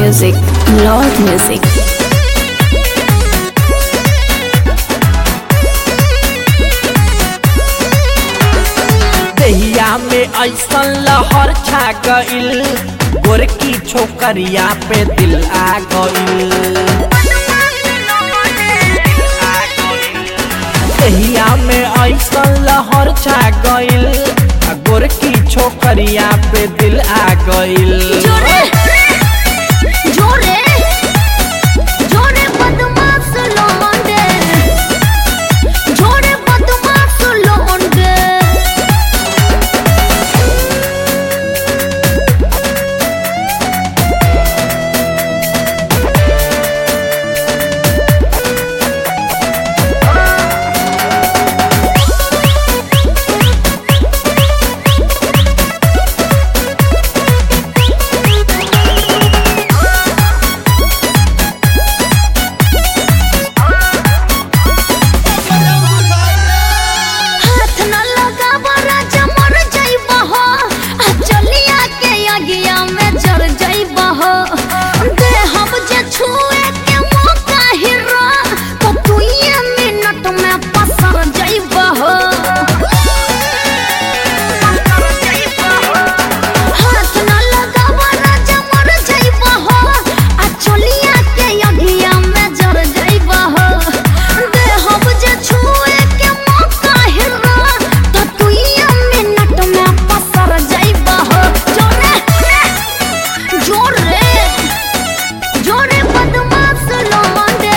music, Lord music. दहिया में ऐसन लहर छा गइल गोरकी छोकरिया पे दिल आ गइल दहिया में ऐसन लहर छा गइल आ गोरकी छोकरिया पे दिल आ गइल जोरे जोरे जोरे बदमाश लोंडे जोरे बदमाश लोंडे हाथ न लगावा राजा मर जाइबा हो आ चलिया के आगिया में जर जाइबा हो दे हम जे छुए के मौका हिरा तो तू ये मिनट में पसर जाइबा हो हाथ न लगावा राजा मर जाइबा हो आ चलिया के आगिया में जर जाइबा हो दे हम जे छुए के मौका हिरा तो तू ये मिनट में पसर जाइबा हो जोरे जोरे जोरे बदमाश लोंडे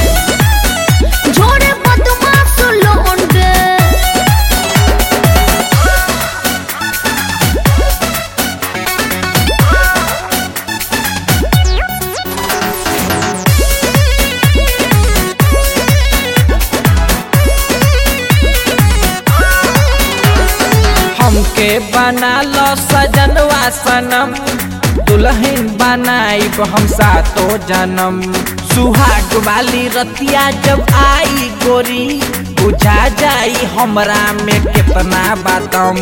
जोरे बदमाश लोंडे हमके बना लो सजनवा सनम दुल्हन बनाइब हम सातो जन्म सुहाग वाली रतिया जब आई गोरी बुझा जाई हमरा में कितना बातम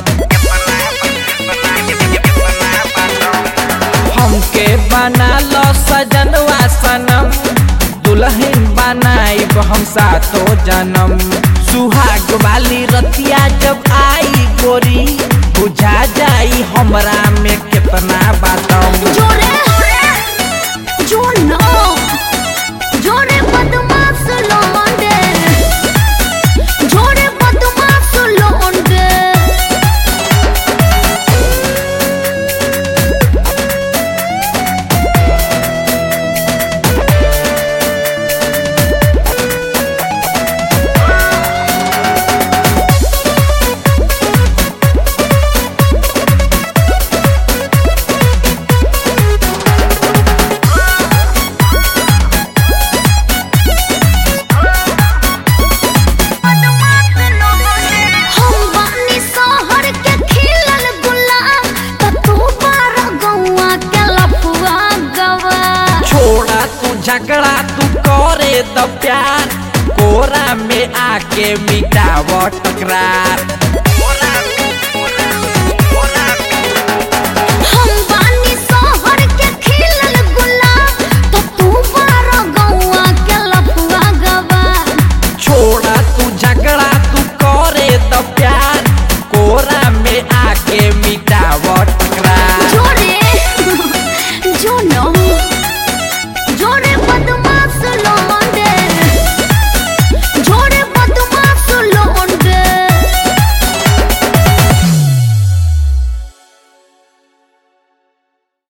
हमके बना लो सजनवा सनम दुल्हन बनाइब हम सातो जन्म सुहाग वाली रतिया जब आई गोरी बुझा जाई हमरा में कितना बातम जोरे जो नो जोरे बदमाश लोंडे जोरे बदमाश लोंडे हम बानी शहर के खिलल गुलाब त तू बार गौआ के लफुआ गवा छोड़ा तू झगड़ा तू करे द प्यार कोरा में आके मिटाव टकरार